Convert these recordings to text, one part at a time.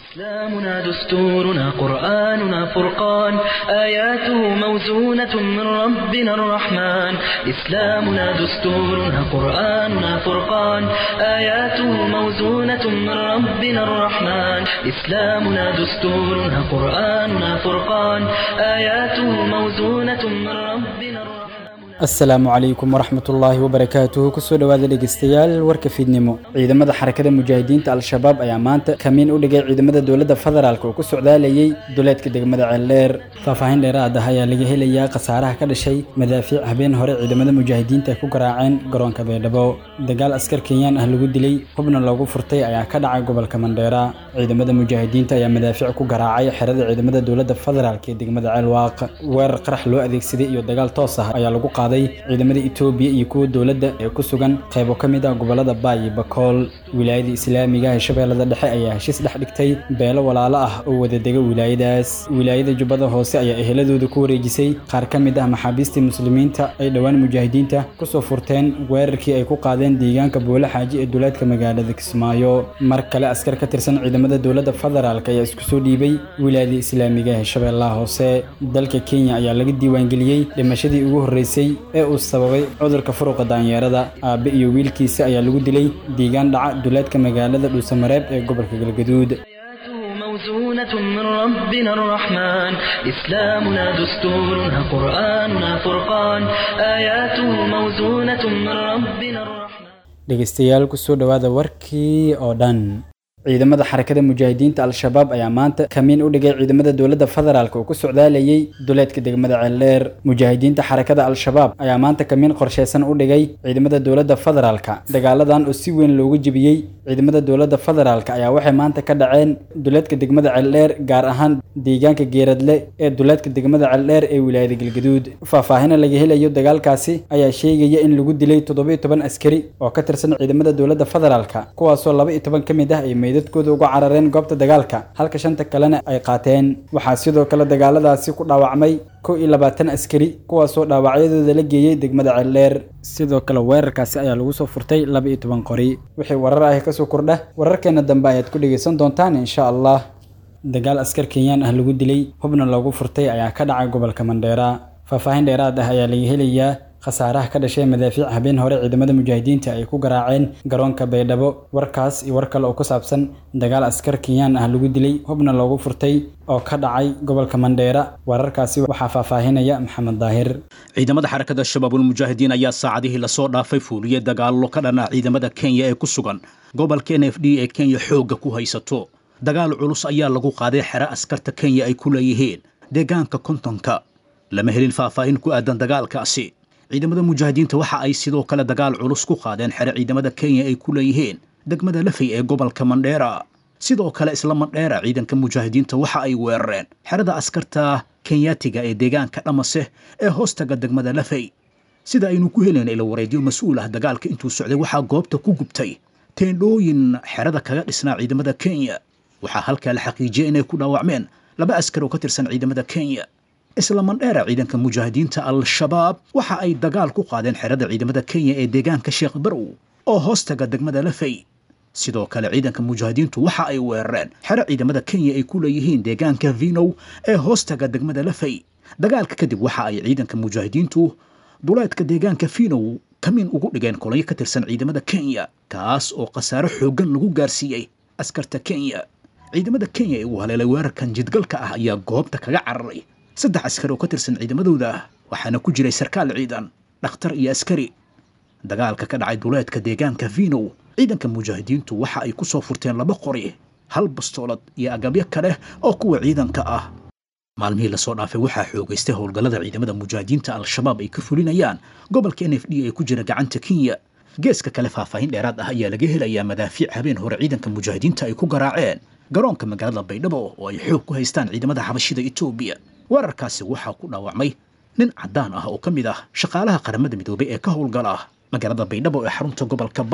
إسلامنا دستورنا قرآننا فرقان آياته موزونة من ربنا الرحمن إسلامنا دستورنا قرآننا فرقان آياته موزونة من ربنا الرحمن إسلامنا دستورنا قرآننا فرقان آياته موزونة من ربنا الرحمن asalaamu calaykum waraxmatullaahi wabarakaatuhu kusoo dhowaada dhegeystayaal warka fiidnimo ciidamada xarakada mujaahidiinta al-shabaab ayaa maanta kamiin u dhigay ciidamada dowladda federaalk oo ku socdaalayay duleedka degmada ceeldheer faahfaahin dheeraad ah ayaa laga helayaa khasaaraha ka dhashay madaafiic habeen hore ciidamada mujaahidiinta ay ku garaaceen garoonka baydhabo dagaal askar kenyaan ah lagu dilay hubna loogu furtay ayaa ka dhacay gobolka mandheera ciidamada mujaahidiinta ayaa madaafiic ku garaacay xerada ciidamada dowladda federaalk ee degmada ceelwaaq weerar qarax loo adeegsaday iyo dagaal toos ah ayaa lagu qaaday ciidamada etoobiya iyo kuwa dowladda ee ku sugan qaybo ka mid ah gobolada baay iyo bakool wilaayada islaamiga ee shabeellada dhexe ayaa heshiis dhex dhigtay beelo walaalo ah oo wadadega wilaayadaas wilaayada jubbada hoose ayaa eheladooda ku wareejisay qaar ka mid ah maxaabiistii muslimiinta ay dhowaan mujaahidiinta kusoo furteen weerarkii ay ku qaadeen deegaanka boole xaaji ee duleedka magaalada kismaayo mar kale askar ka tirsan ciidamada dowladda federaalk ayaa isku soo dhiibay wilaayada islaamiga ee shabeellaha hoose dalka kenya ayaa laga diiwaangeliyey dhimashadii ugu horreysay ee uu sababay cudurka furuqa daanyeerada aabe iyo wiilkiisa ayaa lagu dilay deegaan dhaca duleedka magaalada dhuusamareeb ee gobolka galgaduud آياته موزونة من ربنا الرحمن إسلامنا دستورنا قرآننا فرقان آياته موزونة من ربنا الرحمن dhegeystayaal kusoo dhowaada warkii oo dhan ciidamada xarakada mujaahidiinta al-shabaab ayaa maanta kamiin u dhigay ciidamada dowladda federaalk oo ku socdaalayay duleedka degmada ceeldheer mujaahidiinta xarakada al-shabaab ayaa maanta kamiin qorsheysan u dhigay ciidamada dowladda federaalka dagaaladan oo si weyn loogu jebiyey ciidamada dowladda federaalk ayaa waxay maanta ka dhaceen duleedka degmada ceeldheer gaar ahaan deegaanka geeradle ee duleedka degmada ceeldheer ee wilaayada galgaduud faahfaahina laga helayo dagaalkaasi ayaa sheegaya in lagu dilay toddoba iyo toban askari oo ka tirsan ciidamada dowladda federaalka kuwaasoo laba iyo toban ka mid ah ay meydadkooda uga carareen goobta dagaalka halka shanta kalena ay qaateen waxaa sidoo kale dagaaladaasi ku dhaawacmay kow iyo labaatan askari kuwaasoo dhaawacyadooda la geeyey degmada ceeldheer sidoo kale weerarkaasi ayaa lagu soo furtay laba iyo toban qori wixii warar ah kasoo kordha wararkeena dambe ayaad ku dhegeysan doontaan insha allah dagaal askar kenyaan ah lagu dilay hubna loogu furtay ayaa ka dhacay gobolka mandheera faahfaahin dheeraad ah ayaa laga helayaa khasaaraha ka dhashay madaafiic habeen hore ciidamada mujaahidiinta ay ku garaaceen garoonka baydhabo warkaas iyo war kale oo ku saabsan dagaal askar kenyaan ah lagu dilay hubna loogu furtay oo ka dhacay gobolka mandheera wararkaasi waxaa faahfaahinaya maxamed daahir ciidamada xarakada shabaabulmujaahidiin ayaa saacadihii lasoo dhaafay fuuliyey dagaallo ka dhan ah ciidamada kenya ee ku sugan gobolka n f d ee kenya xoogga ku haysato dagaal culus ayaa lagu qaaday xero askarta kenya ay ku leeyihiin deegaanka kontonka lama helin faahfaahin ku aadan dagaalkaasi ciidamada mujaahidiinta waxa ay sidoo kale dagaal culus ku qaadeen xere ciidamada kenya ay ku leeyihiin degmada lafay ee gobolka mandheera sidoo kale isla mandheera ciidanka mujaahidiinta waxa ay weerareen xerada askarta kenyaatiga ee deegaanka dhamase ee hoostaga degmada lafay sida aynu ku helayna ila wareedyo mas-uul ah dagaalka intuu socday waxaa goobta ku gubtay teendhooyin xerada kaga dhisnaa ciidamada kenya waxaa halkaa la xaqiijiyey inay ku dhaawacmeen laba askar oo ka tirsan ciidamada kenya isla mandheera ciidanka mujaahidiinta al-shabaab waxa ay dagaal ku qaadeen xerada ciidamada kenya ee deegaanka sheekh barow oo hoostaga degmada lafay sidoo kale ciidanka mujaahidiintu waxa ay weerareen xero ciidamada kenya ay ku leeyihiin deegaanka vinow ee hoostaga degmada lafay dagaalka kadib waxa ay ciidanka mujaahidiintu duleedka deegaanka vinow kamiin ugu dhigeen kolonyo ka tirsan ciidamada kenya kaas oo khasaaro xooggan lagu gaarsiiyey askarta kenya ciidamada kenya ee uu haleelay weerarkan jidgalka ah ayaa goobta kaga cararay saddex askari oo ka tirsan ciidamadooda waxaana ku jiray sarkaal ciidan dhakhtar iyo askari dagaalka ka dhacay duleedka deegaanka vinow ciidanka mujaahidiintu waxa ay ku soo furteen laba qori hal bastoolad iyo agabyo kale oo kuwa ciidanka ah maalmihii lasoo dhaafay waxaa xoogaystay howlgallada ciidamada mujaahidiinta al-shabaab ay ka fulinayaan gobolka n f d ee ku jira gacanta kenya geeska kale faahfaahin dheeraad ah ayaa laga helayaa madaafiic habeen hore ciidanka mujaahidiinta ay ku garaaceen garoonka magaalada baydhabo oo ay xoog ku haystaan ciidamada xabashida etoobiya weerarkaasi waxaa ku dhaawacmay nin caddaan ah oo ka mid ah shaqaalaha qaramada midoobay ee ka howlgala magaalada baydhabo ee xarunta gobolka bay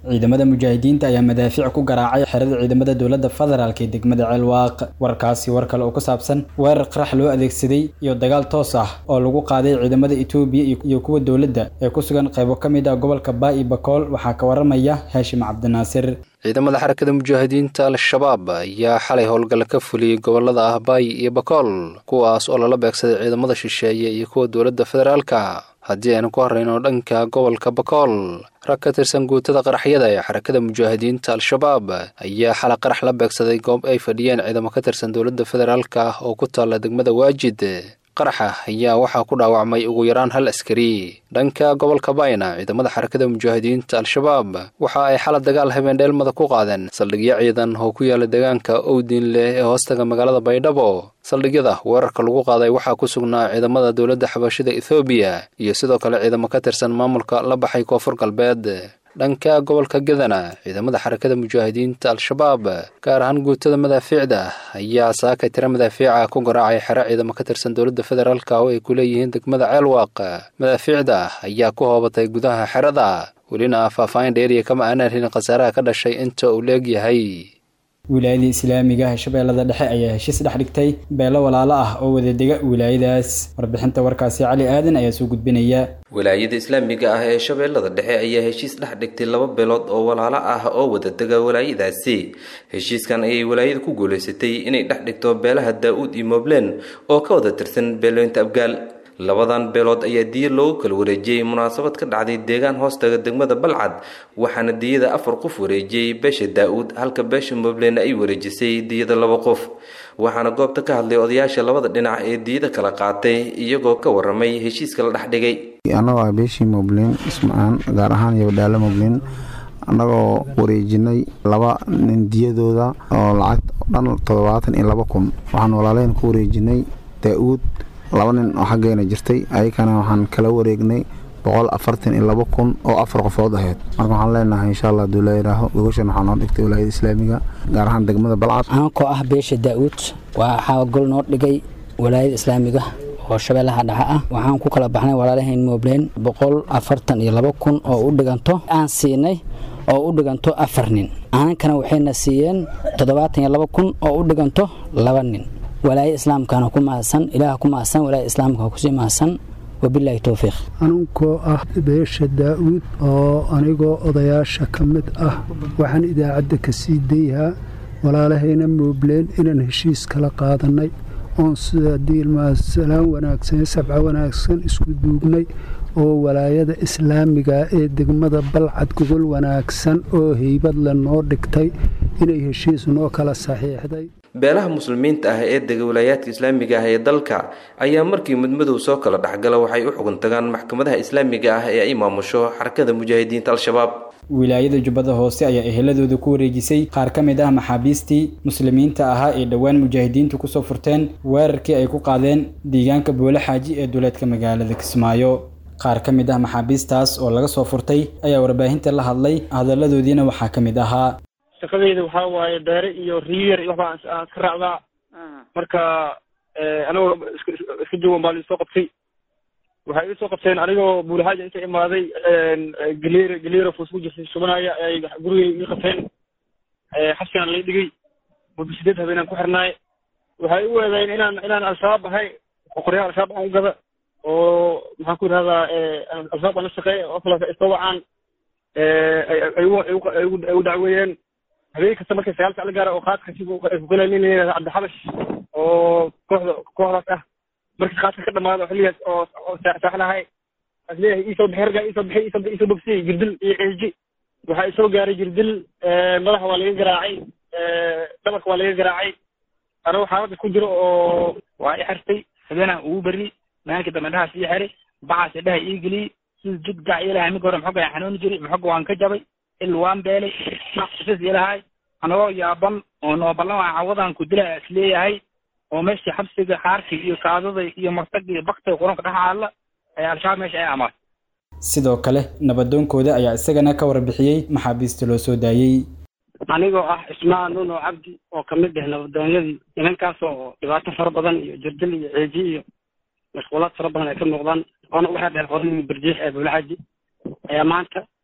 ciidamada mujaahidiinta ayaa madaafiic ku garaacay xerada ciidamada dowladda federaalk ee degmada ceelwaaq warkaasi war kale oo ku saabsan weerar qarax loo adeegsaday iyo dagaal toos ah oo lagu qaaday ciidamada etoobiya iyo kuwa dowladda ee ku sugan qaybo ka mid ah gobolka baay iyo bakool waxaa ka waramaya haashim cabdinaasir ciidamada xarakada mujaahidiinta al-shabaab ayaa xalay howlgal ka fuliyey gobolada ah baay iyo bakool kuwaas oo lala beegsaday ciidamada shisheeye iyo kuwa dowladda federaalka haddii aynu ku horrayno dhanka gobolka bakool rag ka tirsan guutada qaraxyada ee xarakada mujaahidiinta al-shabaab ayaa xalay qarax la beegsaday goob ay fadhiyeen ciidamo ka tirsan dowladda federaalka oo ku taalla degmada waajid qaraxa ayaa waxaa ku dhaawacmay ugu yaraan hal askari dhanka gobolka bayna ciidamada xarakada mujaahidiinta al-shabaab waxa ay xala dagaal habeendheelmada ku qaadeen saldhigyo ciidan oo ku yaala deegaanka owdiin leh ee hoostaga magaalada baydhabo saldhigyada weerarka lagu qaaday waxaa ku sugnaa ciidamada dowladda xabashida ethoobiya iyo sidoo kale ciidamo ka tirsan maamulka la baxay koonfur galbeed dhanka gobolka gadana ciidamada xarakada mujaahidiinta al-shabaab gaar ahaan guutada madaafiicda ayaa saaka tira madaafiica ku garaacay xero ciidamo ka tirsan dowladda federaalka oo ay ku leeyihiin degmada ceelwaaq madaafiicda ayaa ku hoobatay gudaha xerada welina faahfaahin dheeriya kama aanaan helin khasaaraha ka dhashay inta uu leegyahay wilaayadii islaamiga ah shabeellada dhexe ayaa heshiis dhex dhigtay beelo walaalo ah oo wadadega wilaayadaas warbixinta warkaasi cali aadan ayaa soo gudbinaya wilaayada islaamiga ah ee shabeellada dhexe ayaa heshiis dhex dhigtay laba beelood oo walaalo ah oo wadadega walaayadaasi heshiiskan ayay walaayada ku guulaysatay inay dhex dhigto beelaha daa-uud iyo moblen oo ka wada tirsan beelooyinta abgaal labadan beelood ayaa diya loogu kala wareejiyey munaasabad ka dhacday deegaan hoostaga degmada balcad waxaana diyada afar qof wareejiyey beesha daa-uud halka beesha moblen ay wareejisay diyada laba qof waxaana goobta ka hadlay odayaasha labada dhinac ee diyada kala qaatay iyagoo ka waramay heshiiska la dhex dhigay annagoo ah beeshii moblen ismacaan gaar ahaan yabadhaalo moblen annagoo wareejinay laba nin diyadooda oo lacag dhan toddobaatan iyo laba kun waxaan walaalayn ku wareejinay daa-uud laba nin oo xaggeena jirtay ayakana waxaan kala wareegnay boqol afartan iyo laba kun oo afar qofood ahayd marka waxaan leenahay insha allah haduu layihaho gogoshan waxaa noo dhigtay walaayada islaamiga gaar ahaan degmada balcad aankoo ah beesha daa-uud waxaa gol noo dhigay walaayada islaamiga oo shabeellaha dhexe ah waxaan ku kala baxnay walaalahayn moblen boqol afartan iyo laba kun oo u dhiganto aan siinay oo u dhiganto afar nin aankana waxayna siiyeen toddobaatan iyo laba kun oo u dhiganto laba nin walaayada islaamkana ku mahadsan ilaah ku mahadsan walaayada islaamka kusii mahadsan wabilaahi towfiiq anunkoo ah beesha daa-uud oo anigoo odayaasha ka mid ah waxaan idaacadda ka sii dayhaa walaalahayna moobleen inaan heshiis kala qaadannay oon sida diilmasalaan wanaagsan sabca wanaagsan isku duugnay oo walaayada islaamiga ee degmada balcad gogol wanaagsan oo heybad le noo dhigtay inay heshiis noo kala saxiixday beelaha muslimiinta ah ee dega walaayaadka islaamiga ah ee dalka ayaa markii mudmadow soo kala dhexgala waxay u xugun tagaan maxkamadaha islaamiga ah ee ay maamusho xarakada mujaahidiinta al-shabaab wilaayada jubbada hoose ayaa eheladooda ku wareejisay qaar ka mid ah maxaabiistii muslimiinta ahaa ee dhowaan mujaahidiintu kusoo furteen weerarkii ay ku qaadeen deegaanka boole xaaji ee duleedka magaalada kismaayo qaar ka mid ah maxaabiistaas oo laga soo furtay ayaa warbaahinta la hadlay hadalladoodiina waxaa ka mid ahaa shaqadeyda waxaa waaye beere iyo riyar iyo waxbaa aan iska raacdaa marka anigoo iska joogan baa liisoo qabtay waxay iisoo qabteen anigoo buulahaaja inta imaaday galeer galeero fuus ku jirtay shubanaya ay gurigay ii qabteen xabsigaan lay dhigay muddo sideed habeenaan ku xirnaay waxay u eedayn inaan inaan al-shabaab ahay qoryaha al-shabaab aan u gada oo maxaan ku yidhahdaa al-shabaab aan la shaqeeya oo kale iska wacaan ay u dacweeyeen habeen kasta markay sagaal sac la gaara oo qaadka kugalay nin layihahda cabdixabash oo kooxda kooxdaas ah markii qaadka ka dhamaado xilligaas oo oo saaxlahay as leeyahay iisoo bixi raggaa iisoo bixi iisoo iisoo bogsiyey jirdil iyo ceeji waxaa isoo gaaray jirdil madaxa waa laga garaacay dhabarka waa laga garaacay anagoo xaalada ku jiro oo waa i xirtay habeenaan ugu berri maalinka dambe dhahaas ii xiray bacaas dhaha ii geliyey sida jid gac ilahay mika hore maxoga aan xanuuni jiray maxoga waan ka jabay il waan beelay sis ilahay anagoo yaaban oo nooballan waa cawadaan ku dilaa is leeyahay oo meeshii xabsiga xaarkii iyo kaadada iyo martag iyo baktiga quranka dhex aalla ayaa al-shabaab meesha ay amaatay sidoo kale nabadoonkooda ayaa isagana ka warbixiyey maxaabiista loo soo daayey anigoo ah ismaan nuno cabdi oo kamid ah nabadoonyadii nimankaas oo dhibaato fara badan iyo jirdil iyo ceeji iyo mashquulaad fara badan ay ka muuqdaan oona waxaa dheer qorin birjiix ee buulxaaji ayaa maanta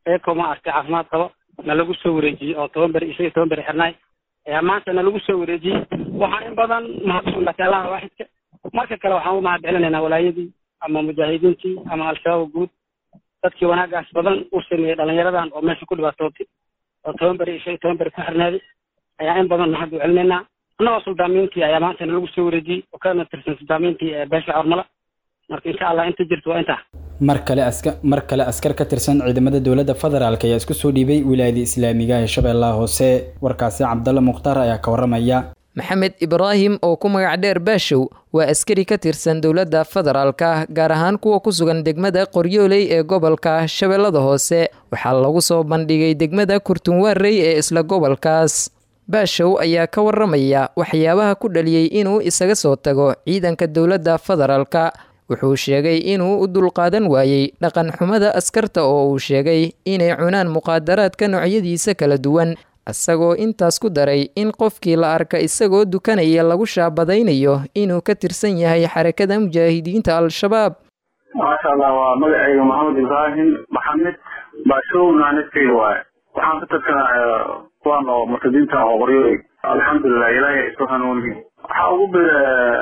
eeko ma aragtay caafimaad qabo na lagu soo wareejiyey oo toban beri isaga toban beri xirnaay ayaa maanta na lagu soo wareejiyey waxaan in badan mahadsannahay allaha waaxidka marka kale waxaan u mahad celinaynaa walaayadii ama mujaahidiintii ama al-shabaab guud dadkii wanaagaas badan u sameeyey dhalinyaradan oo meesha ku dhibaatootay oo toban beri isaga toban beri ku xirnaaday ayaa in badan mahad u celinaynaa annagoo suldaamiintii ayaa maanta na lagu soo wareejiyey oo kana tirsan suldaamiintii ee beesha cormala marka insha allah inta jirto waa intaa mar kale aska mar kale askar ka tirsan ciidamada dowladda federaalk ayaa isku soo dhiibay wilaayada islaamiga ee shabeellaha hoose warkaasi cabdalla mukhtaar ayaa ka waramaya maxamed ibraahim oo ku magac dheer baashow waa askari ka tirsan dowladda federaalka gaar ahaan kuwa ku sugan degmada qoryooley ee gobolka shabeellada hoose waxaa lagu soo bandhigay degmada kurtunwaarey ee isla gobolkaas baashow ayaa ka waramaya waxyaabaha ku dhaliyey inuu isaga soo tago ciidanka dowladda federaalka wuxuu sheegay inuu u dulqaadan waayey dhaqan xumada askarta oo uu sheegay inay cunaan muqaadaraadka noocyadiisa kala duwan isagoo intaas ku daray in qofkii la arka isagoo dukanaya lagu shaabadaynayo inuu ka tirsan yahay xarakada mujaahidiinta al-shabaab maasha allah waa magacayga maxamed ibraahim maxamed baashowna niskayga waaye waxaan ka tirsanaya kuwaan oo murtadiinta oo qoryoy alxamdulilah ilaahay isu hanuuniy waxaa ugu bira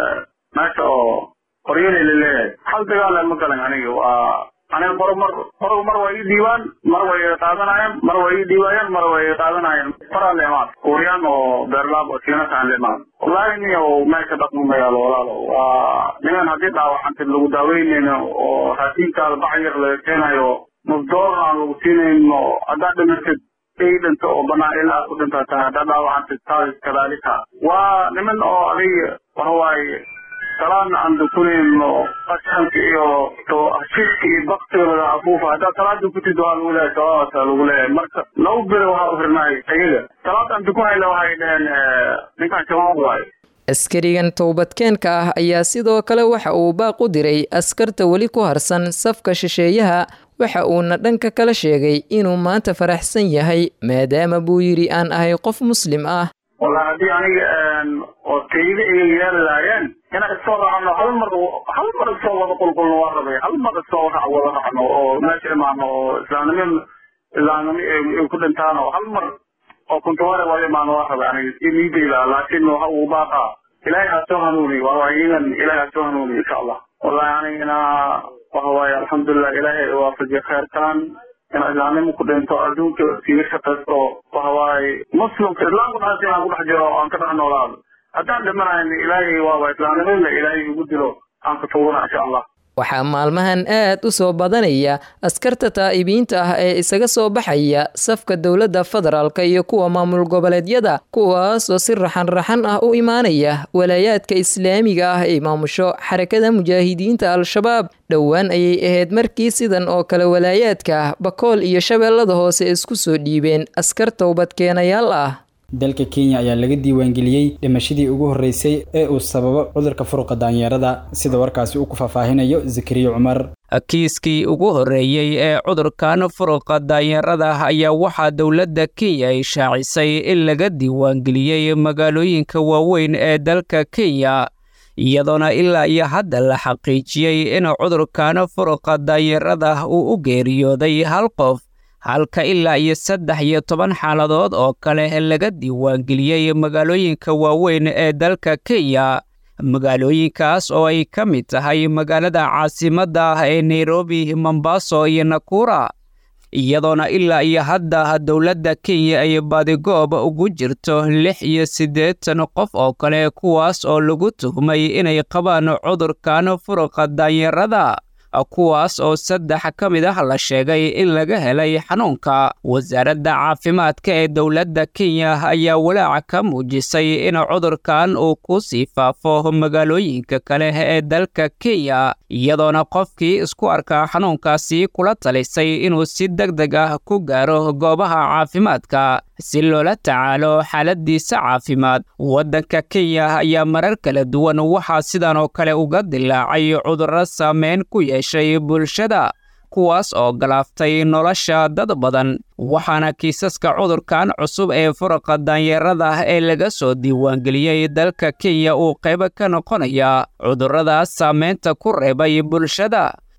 meesha oo qoryoley laleeyahay hal dagaala ma galan aniga waa aniga qoro mar qoro mar waa ii dhiibaan mar way qaadanayaan mar waa ii dhiibaayaan mar way qaadanayaan faraa le imaad kuuriyaan oo beerlaab oo siinasaan le imaad wallahi niyo meesha dhaqmo magaalo walaalo waa niman haddii dhaawacantid lagu daaweynayno oo raasiinkaada bac yar laga keenayo mufdoor aan lagu siinayno haddaad dhimatid ay dhinto oo banaan ilaa ku dhintaa tahay haddaad dhaawacantid taas kadaalika waa niman oo adiga waxawaaye salaadna aan dukunayno qashanka iyo shirka iyo baktigooda afuufa haddaad salaad dukutid waa lagu leeyahay sawaabasa lagu leeyahay marka laba bere waxaa u xirnaay ayaga salaad aan dukunayna waxay dhaheen ninkaan shabaab waayo askarigan towbadkeenka ah ayaa sidoo kale waxa uu baaq u diray askarta weli ku harsan safka shisheeyaha waxa uuna dhanka kala sheegay inuu maanta faraxsan yahay maadaama buu yidhi aan ahay qof muslim ah wallahi haddii aniga oo tayda iga yeeli laayeen inaan isoo raacno hal mar hal mar isoo wada qulqulno waa rabay hal mar isoo rac wada raacno oo meesha imaano oo islaamnimo islaamnimo ay ku dhintaan oo hal mar oo kuntuware wada imaano waa rabay aniga niidayda laakiin waxa uu baaqa ilaahay ha soo hanuuni waa iyagan ilaahay ha soo hanuuni insha allah wallahi anigana waxa waaye alxamdulilah ilaahay waafajiye khayrkan in islaamnimo ku dhinto adduunka siiga shaqaysto waxa waaye muslimka islaamka dhaasi aan ku dhex jiro aan ka dhex noolaado haddaan dhimanayn ilaahay waaba islaamnimada ilaahay igu dilo aan ka tuugana insha allah waxaa maalmahan aad u soo badanaya askarta taa'ibiinta ah ee isaga soo baxaya safka dowladda federaalka iyo kuwa maamul goboleedyada kuwaasoo si raxan-raxan ah u imaanaya walaayaadka islaamiga ah ay maamusho xarakada mujaahidiinta al-shabaab dhowaan ayay ahayd markii sidan oo kale walaayaadka bakool iyo shabeellada hoose isku soo dhiibeen askar towbadkeenayaal ah dalka kenya ayaa laga diiwaangeliyey dhimashadii ugu horreysay ee uu sababo cudurka furuqa daanyeerada sida warkaasi uu ku faahfaahinayo zakariya cumar kiiskii ugu horreeyey ee cudurkan furuqa daanyeerada ayaa waxaa dowladda kenya ay shaacisay in laga diiwaangeliyey magaalooyinka waaweyn ee dalka kenya iyadoona ilaa iyo hadda la xaqiijiyey in cudurkan furuqa daanyeerada uu u geeriyooday hal qof halka ilaa iyo saddex iyo toban xaaladood oo kale laga diiwaangeliyey magaalooyinka waaweyn ee dalka kenya magaalooyinkaas oo ay ka mid tahay magaalada caasimadda ah ee nairobi mombaso iyo nakura iyadoona ilaa iyo hadda dowladda kenya ay badigoob ugu jirto lix iyo siddeetan qof oo kale kuwaas oo lagu tuhmay inay qabaan cudurkan furuqa daanyarada kuwaas oo saddex ka mid ah la sheegay in laga helay xanuunka wasaaradda caafimaadka ee dowladda kenya ayaa walaaca ka muujisay in cudurkan uu ku sii faafo magaalooyinka kale ee dalka kenya iyadoona qofkii isku arkaa xanuunkaasi kula talisay inuu si deg deg ah ku gaaro goobaha caafimaadka si loola tacaalo xaaladiisa caafimaad waddanka kenya ayaa marar kala duwan waxaa sidan oo kale uga dilaacay cudurro saameyn ku yeeshay bulshada kuwaas oo galaaftay nolosha dad badan waxaana kiisaska cudurkan cusub ee furuqa daanyeerada ee laga soo diiwaangeliyey dalka kenya uu qayb ka noqonaya cudurradaas saameynta ku reebay bulshada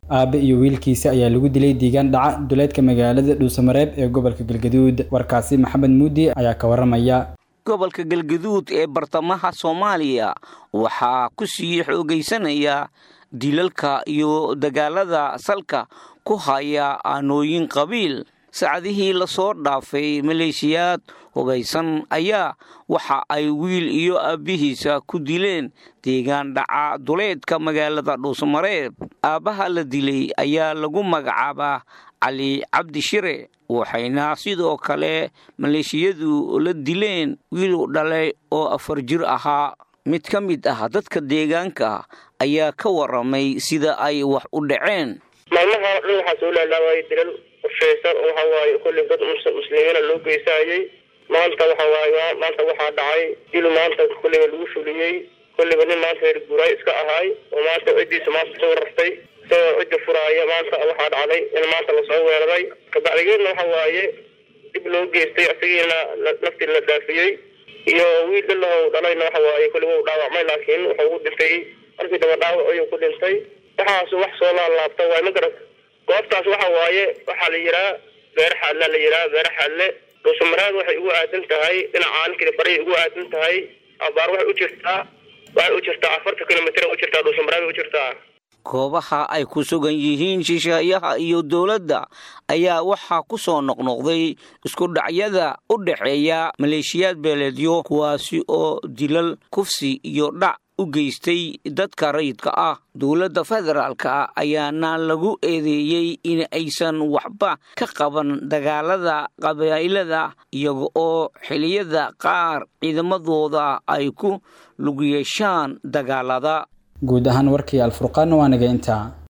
aabe iyo wiilkiisa ayaa lagu dilay diigaan dhaca duleedka magaalada dhuusamareeb ee gobolka galgaduud warkaasi maxamed muudi ayaa ka waramaya gobolka galgaduud ee bartamaha soomaaliya waxaa ku sii xoogaysanaya dilalka iyo dagaalada salka ku haya aanooyin qabiil saacadihii lasoo dhaafay maleeshiyaad hubaysan ayaa waxa ay wiil iyo aabbihiisa ku dileen deegaan dhaca duleedka magaalada dhuusamareeb aabbaha la dilay ayaa lagu magacaabaa cali cabdi shire waxayna sidoo kale maleeshiyadu la dileen wiilu dhalay oo afar jir ahaa mid ka mid ah dadka deegaanka ayaa ka waramay sida ay wax u dhaceen maalmaha dhan waxaa soo laalaawayay dilal qorshaysan oo waxa waaye kolley dad muslimiina loo geysaayey maanta waxa waaye maanta waxaa dhacay dil maanta kolleyba lagu fuliyey kolleyba nin maanta reer guuraay iska ahaay oo maanta ciddiisa maanta soo rartay isagoo cidda furaaya maanta waxaa dhacday in maanta lasoo weeraray kabacdigeedna waxa waaye dib loo geystay isagiina naftii la dhaafiyey iyo wiil dhalahow dhalayna waxa waaye kolleyba u dhaawacmay laakiin wuxuu ugu dhintay markii daba dhaawac ayuu ku dhintay waxaas wax soo laalaabta waay ma garat goobtaas waxa waaye waxaa la yidhaha beer xaadla la yidhaha beer xaadle dhuusamareed waxay ugu aadan tahay dhinacaan kili baray ugu aadan tahay abaar waxay u jirtaa waxay u jirtaa afartan kilomitr u jirtaa dhuusamareed u jirtaa goobaha ay ku sugan yihiin shisheeyaha iyo dowladda ayaa waxaa ku soo noqnoqday isku dhacyada u dhexeeya maleeshiyaad beeleedyo kuwaasi oo dilal kufsi iyo dhac u geystay dadka rayidka ah dowladda federaalka ayaana lagu eedeeyey in aysan waxba ka qaban dagaalada qabaa'ilada iyaga oo xiliyada qaar ciidamadooda ay ku lug yeeshaan dagaalada guud ahaan warkii alfurqaanna waa naga intaa